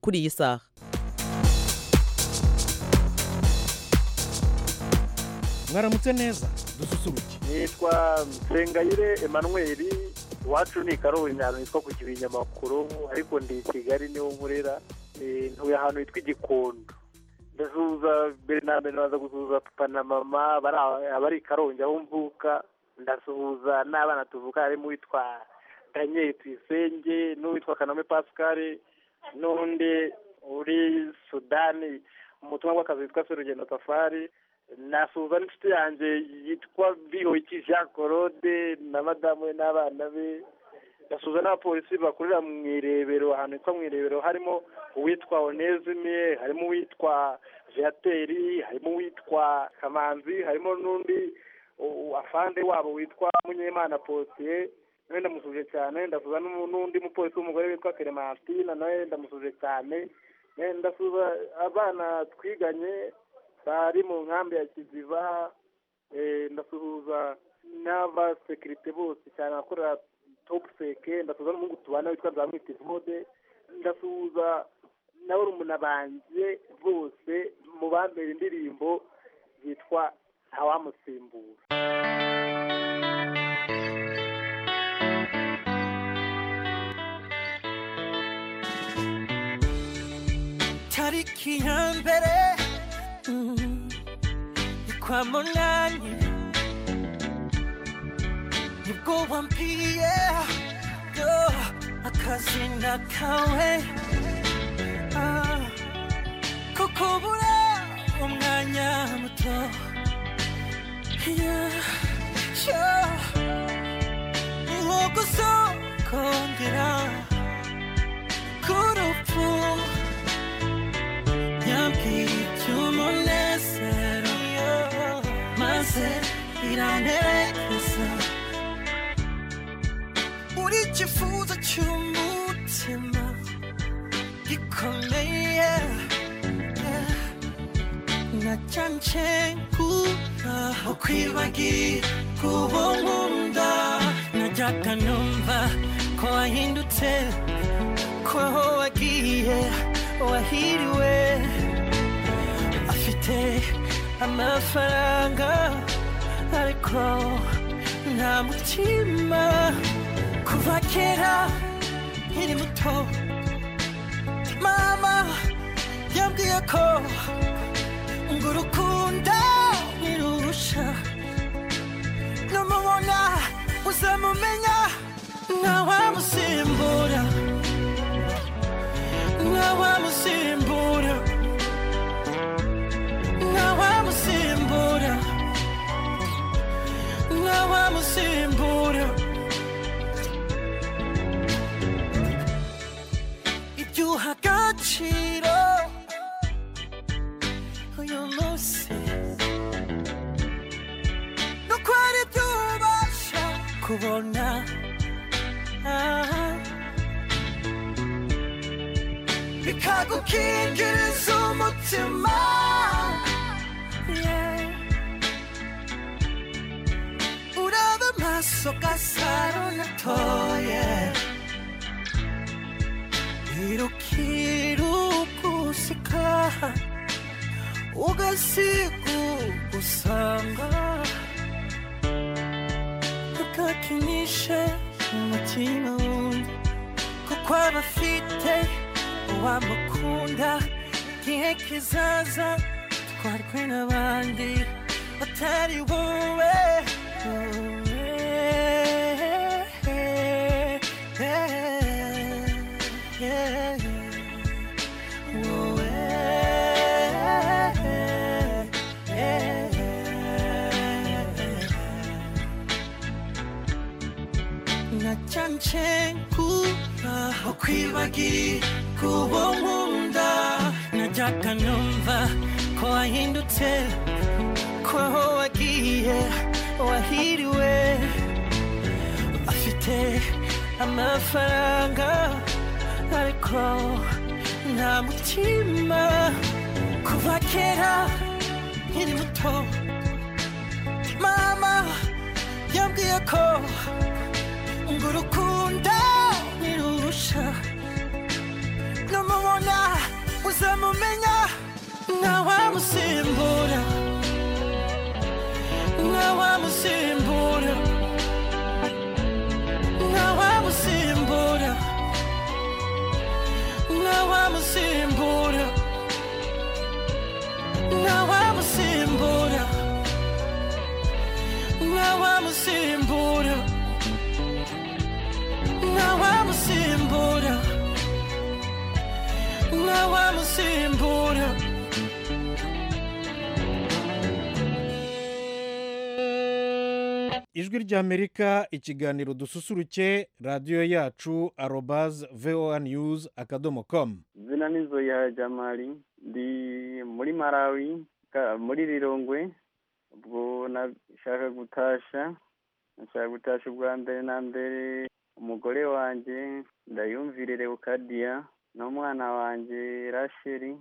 kuri iyi saha mwaramutse neza dususuruke nitwa nsengayire Emmanuel iwacu ni karunyaro nitwa ku kinyamakuru ariko ndi i kigali niwo murera ntuye ahantu hitwa igikondo ndazuza mbere na mbere naza gusuhuza papa na mama abari i karongi aho mvuka ndasuhuza n'abana tuvuka harimo uwitwa daniel tuyisenge n'uwitwa kaname pascal n'undi uri sudani mu butumwa bw'akazi witwa serugendo tafari nasuhuza n'inshuti yanjye yitwa bihoyiki jean claude na madamu we n'abana be gasuza n'abapolisi bakorera mu irebero ahantu hitwa mu irebero harimo uwitwa onezime harimo uwitwa viateri harimo uwitwa kamanzi harimo n'undi afande wabo witwa munyemana posiye nawe ndamusuje cyane ndasuza n'undi mupolisi w'umugore witwa clementine nawe ndamusuje cyane ndasuza abana twiganye bari mu nkambi ya kiziba ndasuhuza n'abasekirite bose cyane abakorera topu seke ndasuhuza n'umuhungu tubana witwa nzamwita ivode ndasuhuza nawe urumuna banjye bose mu bambera indirimbo yitwa ntawamusimbura tariki ya mbere ni kwa munani nibwo wampiye yo akazina kawe Ah, ko kubura umwanya muto Yeah, yeah. ni nko gusokongera k'urupfu yabwiye iby'umunezero maze iranerekeza uri ikifuzo cy'umutima gikomeye nacanse kuba ukwibagira kuba nkunda najyaga numva ko wahindutse ko aho wagiye wahiriwe afite amafaranga ariko nta mutima kuva kera nkiri muto mama yambwiye ko ngo urukunda nirurusha numubona uzamumenya ntawamusimbura ntawamusimbura ntawamusimbura ntawamusimbura ibyo uha agaciro uyu munsi nuko hari ibyo ubasha kubona Ah. bikagukingiriza umutima Yeah. uraba amaso gasaro natoye irukirugusika ugasiga usanga ukakinisha umutima wundi kuko aba afite uwamukunda igihe kizaza twarwe n'abandi batari wowe nacanse kuba ukwibagiri kuba nkunda najyaga numva ko wahindutse ko aho wagiye wahiriwe afite amafaranga ariko nta mutima kuva kera nkiri muto mama yambwiye ko ngo urukunda nirusha numubona wamusimbura nta wamusimbura nta wamusimbura ijwi ry'amerika ikiganiro dususuruke radiyo yacu arobazi voa news akadomo komu izina ni zoya jamali ndi muri malawi ka- muri rirongwe ubwo nashaka gutasha nashaka gutasha ubwa mbere na mbere umugore wanjye ndayumvire lewukadiya n'umwana wanjye rasheli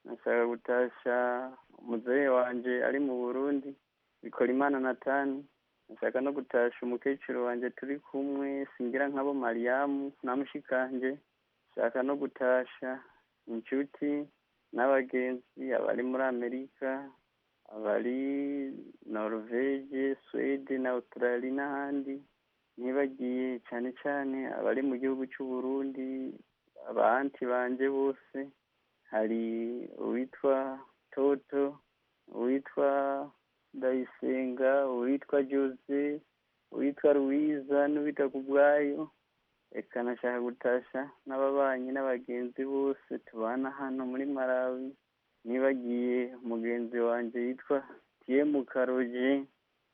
nashaka gutasha muzehe wanjye ari mu burundi bikorimana natani nashaka no gutasha umukecuru wanjye turi kumwe singira nkabo mariyamu na mushikanje nshaka no gutasha inshuti n'abagenzi abari muri amerika abari norvege suwede na australia n'ahandi ntibagiye cyane cyane abari mu gihugu cy'u burundi abanti banjye bose hari uwitwa toto uwitwa ndayisenga uwitwa jose uwitwa ruwiza n'uwitwa kubwayo reka nashaka gutasha n'ababanyi n'abagenzi bose tubana hano muri malawi nibagiye mugenzi wanjye yitwa tiyemu karoje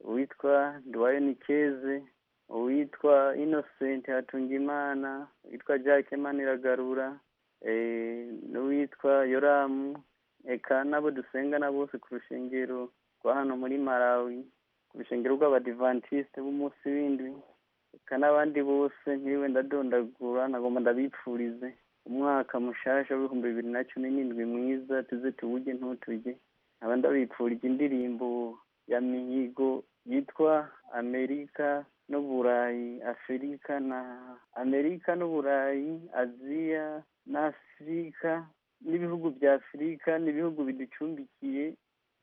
uwitwa duwaye nikeze uwitwa innocent hatungimana uwitwa jacke maniragarura eh, n'uwitwa yoramu eka n'abo dusengana bose ku rushengero rwa hano muri malawi ku rushengero rw'abadivantisite b'umunsi w'indwi eka n'abandi bose nk'iwe ndadondagura nagomba ndabipfurize umwaka mushasha w'ibihumbi bibiri na cumi n'indwi mwiza tuze tuwuge ntutuge nkaba ndabipfurije indirimbo ya mihigo yitwa amerika n'uburayi afurika na amerika n'uburayi aziya na afurika n'ibihugu bya afurika n'ibihugu biducumbikiye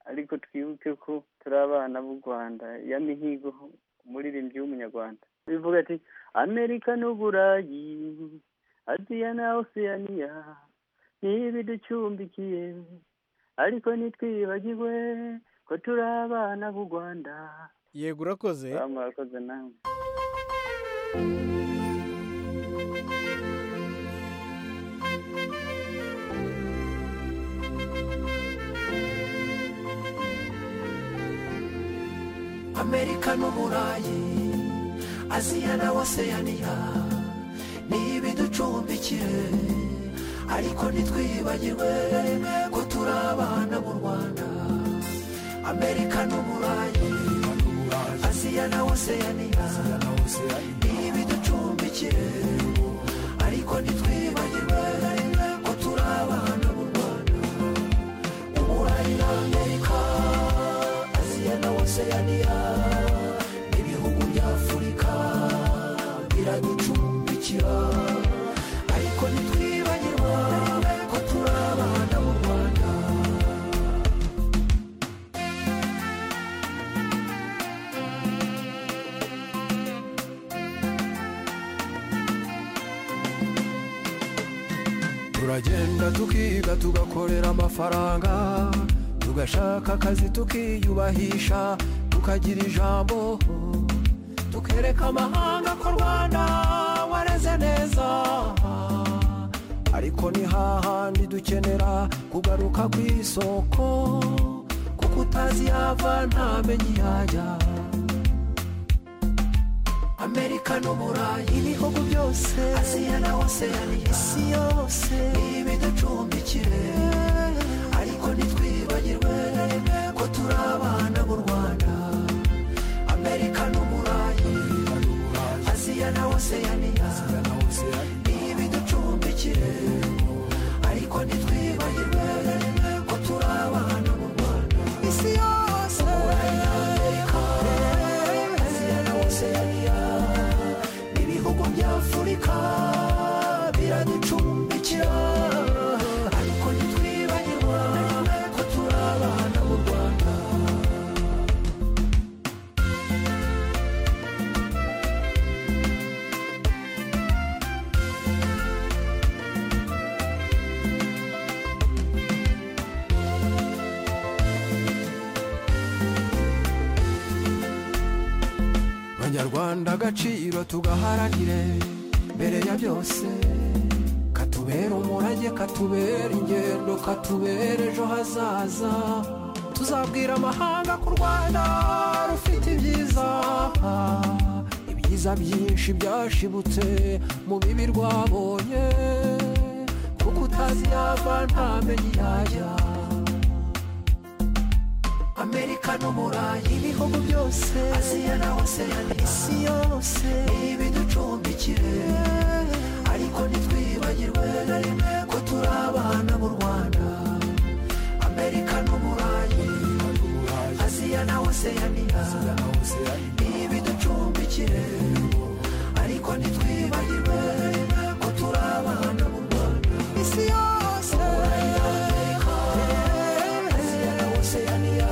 ariko twibuke ko turi abana b'u rwanda ya mihigo umuririmbyi w'umunyarwanda bivuga ati amerika n'uburayi aziya na osiyaniya ntibiducumbikiye ariko ntitwibagirwe ko turi abana b'u rwanda yego urakoze murakoze namwe amerika n'uburayi aziya na waseyaniya ni ibiducumbikiye ariko ntitwibagirwe ko turi abana mu rwanda amerika n'uburayi aziya na waseyaniya ni ibiducumbikiye ariko ntitwibagirwe ko turi abana mu rwanda uburayi na amerika aziya na waseyaniya n'ibihugu bya afurika biraducumbikira ariko ntitwibagirwa ko turi abana mu rwanda turagenda tukiga tugakorera amafaranga tugashaka akazi tukiyubahisha tukagira ijambo tukereka amahanga ko u rwanda wareze neza ariko ni hahandi dukenera kugaruka ku isoko kuko utazi yava ntamenye yajya amerika n'uburayi ibihugu byose aziya na waseyaniya isi yose ibiducumbikire ariko ntitwibagirwe ko turi abana mu rwanda amerika n'uburayi aziya na waseyaniya ibiducumbikire ariko ntitwibagirwe ko turi abana mu rwanda isi yose uburayi na amerika aziya na waseyaniya ibihugu bya afurika biraducumbikira nyarwanda agaciro tugaharanire mbere ya byose katubera umurage katubera ingendo katubera ejo hazaza tuzabwira amahanga ko u rwanda rufite ibyiza ibyiza byinshi byashibutse mu bibi rwabonye kuko utazi yava ntamenye yajya amerika n'umurayi ibihugu byose aziya na oseyani isi yose ibiducumbikire ariko ntitwibagirwe na rimwe ko turi abana b'u rwanda amerika n'umurayi aziya na oseyani ibiducumbikire ariko ntitwibagirwe na rimwe ko turi abana b'u rwanda isi yose aziya na oseyaniya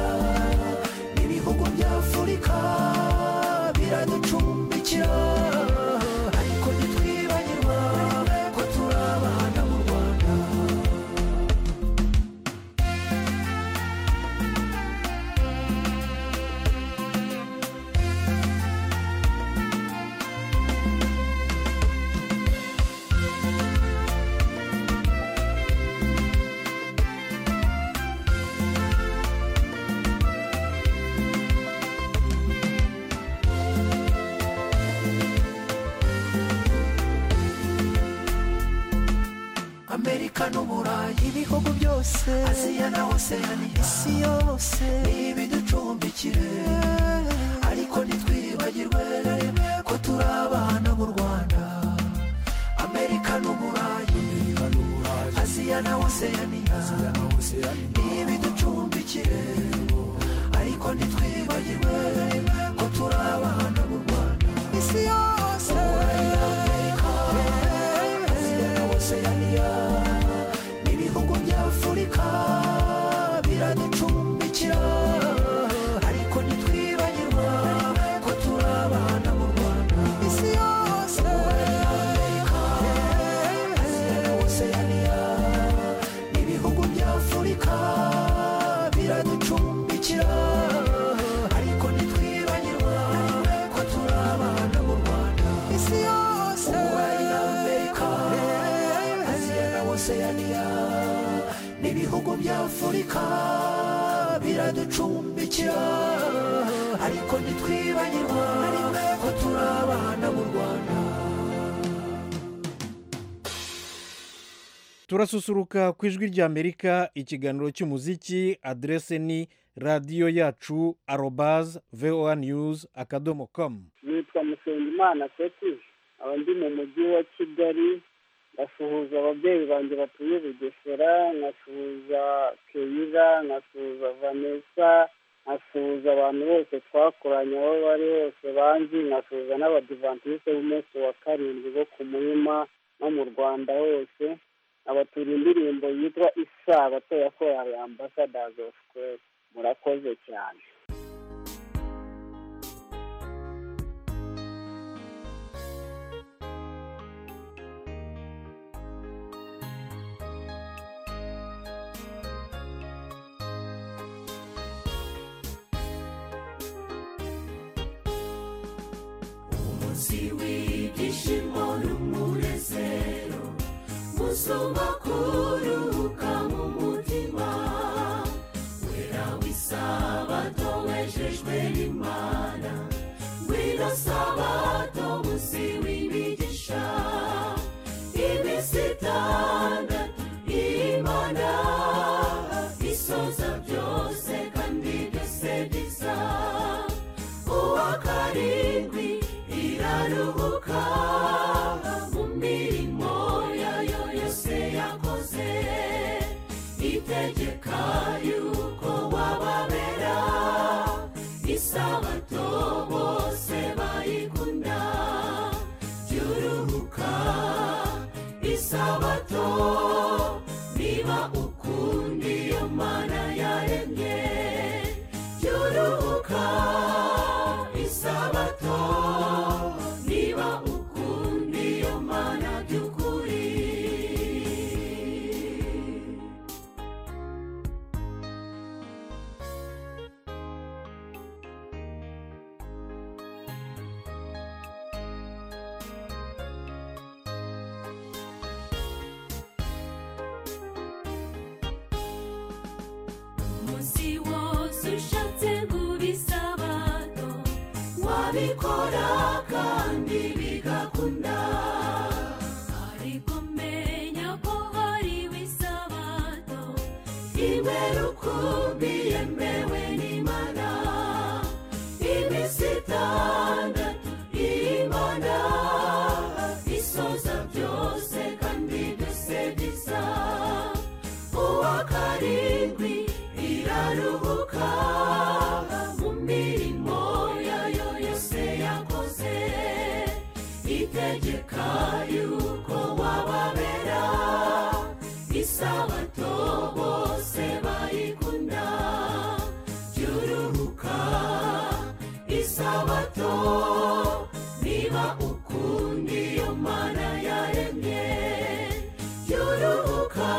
n'ibihugu bya afurika biraducumbikira ariko ntitwibagirwa ko turi abana mu rwanda amerika n'uburayi ibihugu byose aziya na oseyaniya isi yose ibiducumbikire ariko ntitwibagirwe na rimwe ko turi abana b'u rwanda amerika n'uburayi aziya na oseyaniya ibiducumbikire ariko ntitwibagirwe na rimwe ko turi abana b'u rwanda isi yose aziya na oseyaniya n'ibihugu bya afurika biraducumbikira ariko ntitwibagirwa ko turi abana mu rwanda isi yose aziya na oseyaniya n'ibihugu bya afurika biraducumbikira ariko ntitwibagirwa ko turi abana mu rwanda isi yose uburayi na amerika aziya na oseyaniya n'ibihugu bya afurika biraducumbikira ariko ntitwibagirwa ko turi abana mu rwanda turasusuruka ku ijwi rya amerika ikiganiro cy'umuziki aderese ni radiyo yacu arobaz voa news akadomo komu nitwa musengimana seti aba ndi mu mujyi wa kigali ngasuhuza ababyeyi banjye batuye bugesera nkasuhuza keyira nkasuhuza vanessa nkasuhuza abantu bose twakoranye aho bari hose banzi nkasuhuza n'abadivantisite b'umunsi wa karindwi bo ku muhima no mu rwanda hose abatura indirimbo yitwa isabato ya korali ambasadazi ofu kweri murakoze cyane umunsi w'ibyishimo n'umunezero musoma kuruhuka mu mutima wera w'isabato wejejwe n'imana ngwino sabato munsi w'imigisha iminsi itandatu imana isoza byose kandi byose biza uwa karindwi iraruhuka mu mirimo yayo yose yakoze itegeka yuko wababera isabato bose bayikunda byuruhuka isabato niba ukundi iyo mana yaremye byuruhuka isabato niba ukundi iyo mana by'ukuri kandi wose ushatse gubisabato wabikora kandi bigakunda ariko menya ko hariho isabato imere ukumbi yemewe n'imana iminsi itandatu imana isoza byose kandi dusebiza uwa karindwi iraruhuka mu mirimo yayo yose yakoze itegeka yuko wababera isabato bose bayikunda byuruhuka isabato niba ukundi iyo mana yaremye byuruhuka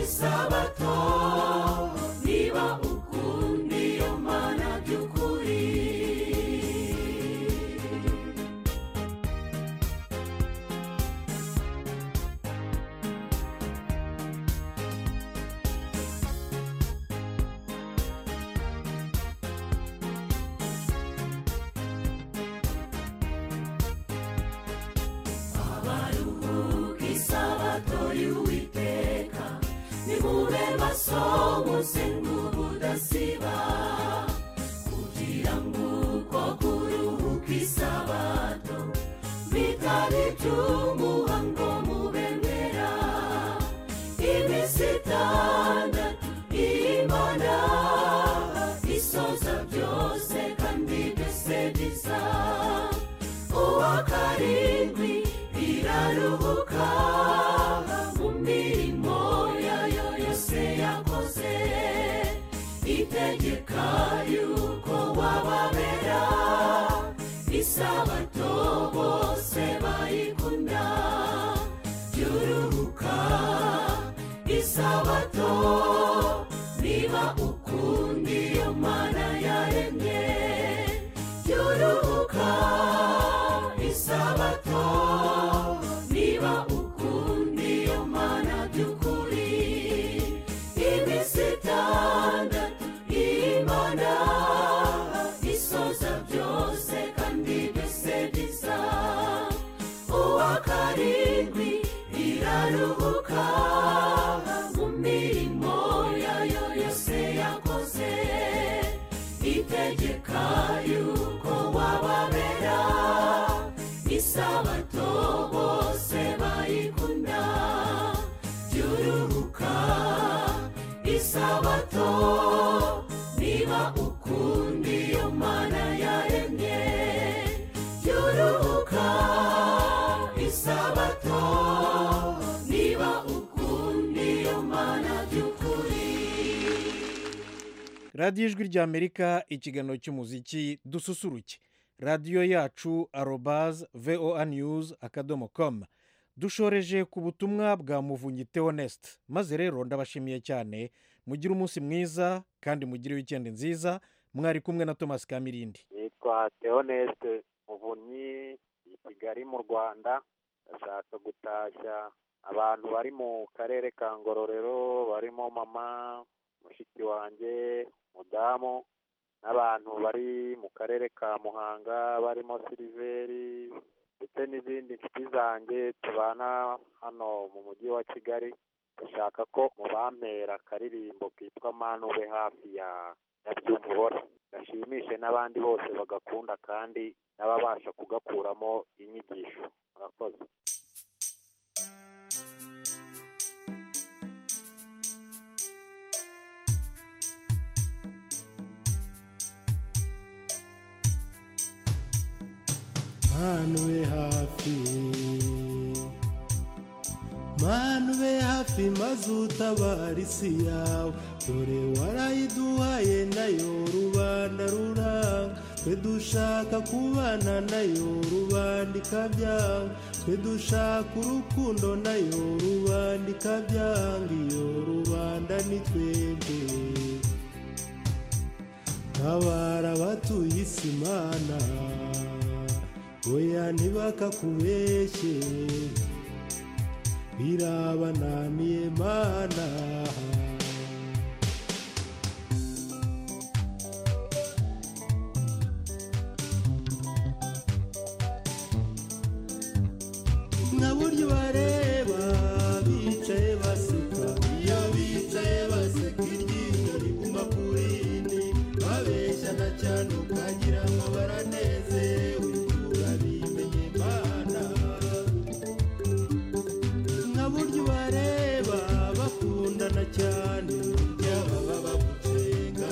isabato niba ukundi iyo mana by'ukuri abaruhuka isabato y'uwiteka nimube maso musenga ubudasiba kugira ngo uko kuruhuka isabato bitari iby'umuhango mubemera iminsi itandatu imana isoza byose kandi dusebiza uwa karindwi iraruhuka mu mirimo yayo yose yakoze itegeka yuko wababera isabato bose bayikunda byuruhuka isabato niba ukundi iyo mana yaremye byuruhuka isabato niba ukundi iyo mana by'ukuri iminsi itandatu imana isoza byose kandi dusebiza uwa karindwi iraruhuka mu mirimo yayo yose yakoze itegeka yuko wababera isabato bose bayikunda byuruhuka isabato niba ukundi iyo mana yaremye byuruhuka isabato niba ukundi iyo mana by'ukuri radiyo ijwi ry'amerika ikiganiro cy'umuziki dususuruke radiyo yacu arobaze voa news akadomo komu dushoreje ku butumwa bwa muvunyi teonesite maze rero ndabashimiye cyane mugire umunsi mwiza kandi mugire wikendi nziza mwari kumwe na tomasi kamirindi yitwa teonesite muvunyi i kigali mu rwanda ashaka gutashya abantu bari mu karere ka ngororero barimo mama mushiki wanjye mudamu n'abantu bari mu karere ka muhanga barimo siliveri ndetse n'izindi nshuti zanjye tubana hano mu mujyi wa kigali dushaka ko mubampera akaririmbo kitwa mani ube hafi ya nyabyumvura gashimishe n'abandi bose bagakunda kandi n'ababasha kugakuramo inyigisho murakoze manu we hafi manu we hafi maze utabara isi yawe dore warayiduhaye nayo rubanda ruranga twe dushaka kubana nayo rubanda ikabyanga twe dushaka urukundo nayo rubanda ikabyanga iyo rubanda ni twebwe tabara abatuye isi mana oya ntibakakubeshye birabananiye mana ibyo bareba bicaye baseka iyo bicaye baseka iryinyo riguma ku rindi babeshya na cyane ukagira ngo baranezerewe urabimenye mana nka buryo bareba bakundana cyane burya baba bagucenga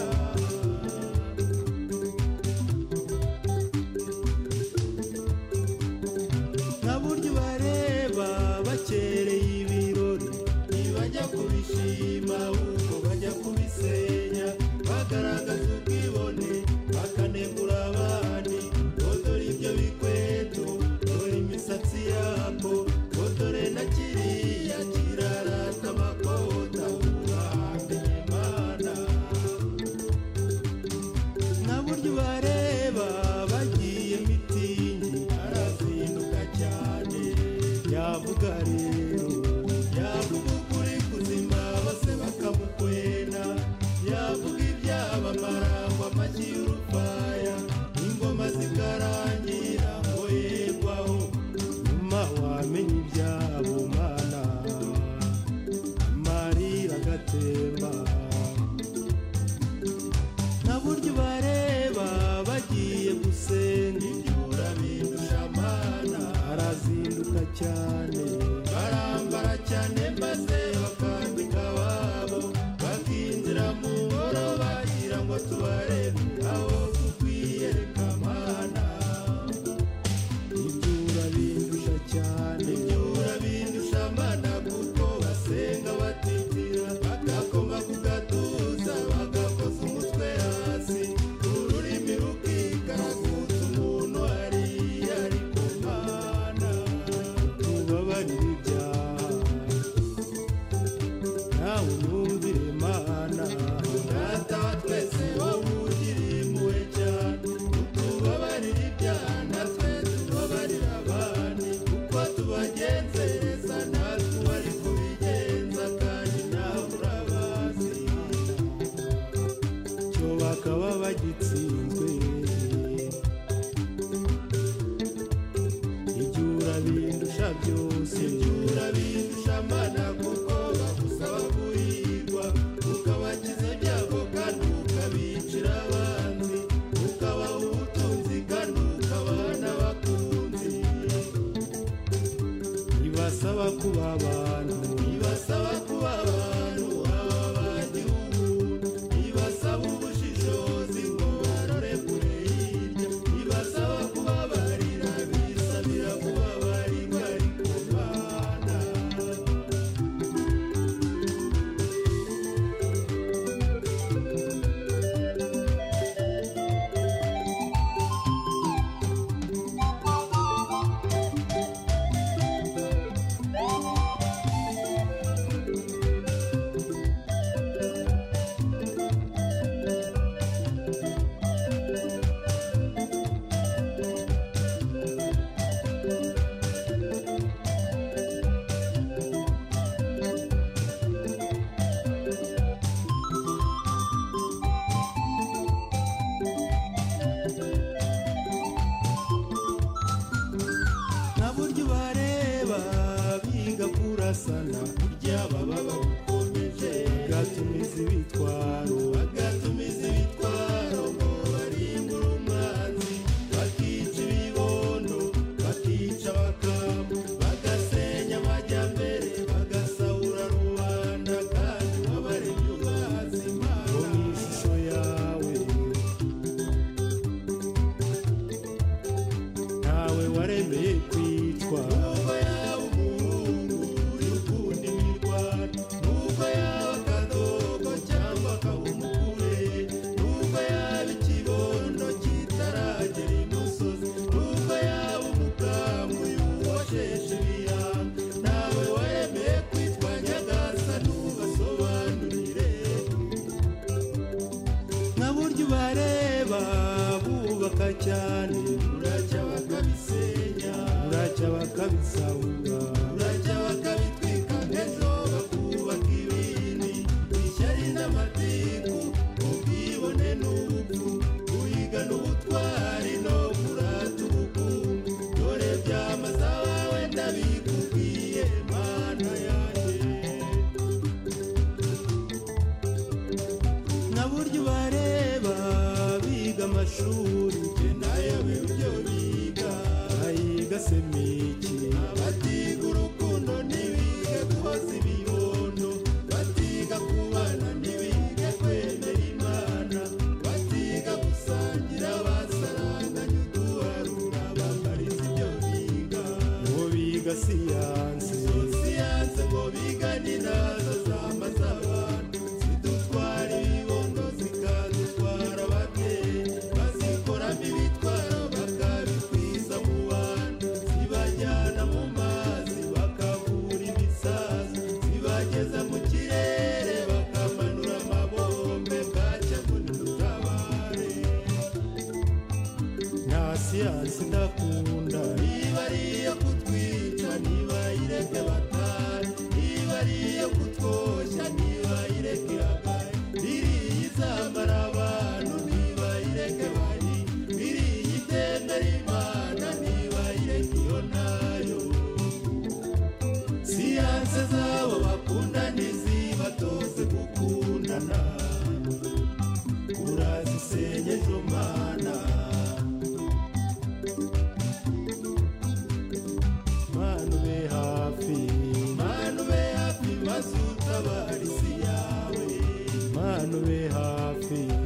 nka buryo bareba bakereye ibirori ntibajya kubishima ahubwo bajya kubisenya bagaragaza ubwibone bakanegura abandi ngo dore ibyo bikweto dore imisatsi yako ngo dore na kiriya kirarata amakota urahamenye imana nta buryo bareba bagiye mitingi arazinduka cyane yavuga rero yavuga ukuri kuzima bose bakamukwena yavuga ibyabamara ngo amashyi y'urufaya ingoma zikarangira ngo yerwaho nyuma wamenya ibyabo mana amarira agatemba nta buryo bareba bagiye gusenga ibyo urabindusha amana arazinduka cyane barambara cyane maze bakambika ababo bakinjira mu ngoro bagira ngo tubarebe aho tukwiyereka amana ibyo urabindusha cyane ibyo urabindusha amana kuko basenga batitira bakakoma ku gatuza bagakoza umutwe hasi ururimi rukikaraguza umuntu hariya ari ku mana tubabarire ibyaha nawe unyumvire mana data wa twese wowe ugira impuhwe cyane utubabarire ibyaha natwe tubabarire abandi kuko tubagenzereza natwe wari kubigenza kandi nawe urabazi cyo bakaba bagitsinzwe ibyo urabindusha byose ibyo urabindusha mana kuko bagusaba guhigwa ukabakiza ibyago kandi ukabicira abanzi ukabaha ubutunzi kandi ukabaha n'abakunzi ibasaba kuba abantu ibasaba kuba abantu aba bagihugu ibasaba ubushishozi ngo barore kure hirya ibasaba kubabarira bisabira kubabarirwa ariko bana nta buryo bareba biga kurasana burya baba bagukomeje bagatumiza ibitwaro bagatumiza ibitwaro ngo barimbure umwanzi bakica ibibondo bakica abakamu bagasenya amajyambere bagasahura rubanda kandi wabaremye ubazi imana ngo ni ishusho yawe ntawe waremeye kwitwa nubwo yaba umuhungu y'ukunda imirwano nubwo yaba akadogo cyangwa akaba umugore nubwo yaba ikibondo kitaragera imusozi nubwo yaba umukamu y'uwosheshe ibihanga ntawe waremeye kwitwa nyagasa ntubasobanurire nka buryo bareba bubaka cyane buracya bakabisenya buracya bakabisahura buracya bakabitwika ejo bakubaka ibindi ishyari n'amatiku ubwibone n'ubupfu guhiga n'ubutwari no kurata ubukungu dore byamaze abawe ndabikubwiye mashuri genda yewe ibyo biga ayiga semiki abatiga urukundo ntibige koza ibibondo batiga kubana ntibige kwemera imana batiga gusangira basaranganya uduharura bambariza ibyo biga ngo biga siyanse siyanse ngo biga n'inazo zambaza abantu zidutwara ibibondo zikadutwara ababyeyi bazikoramo ibitwaro bakabikwiza mu bantu zibajyana mu mazi bakabura imisazi zibageza mu kirere bakamanura amabombe bwacya ngo ntidutabare nta siyansi ndakunda niba ari iyo kutwica niba ireke batari niba ari iyo kutwoshya niba ireke akaye iriya izamara abantu niba ireke bari iriya itemera imana niba ireke iyo nayo siyanse zabo bakunda ntizibatoze gukundana urazisenye ejo mana manu be hafi manu be hafi mazutabarizi yawe manu be hafi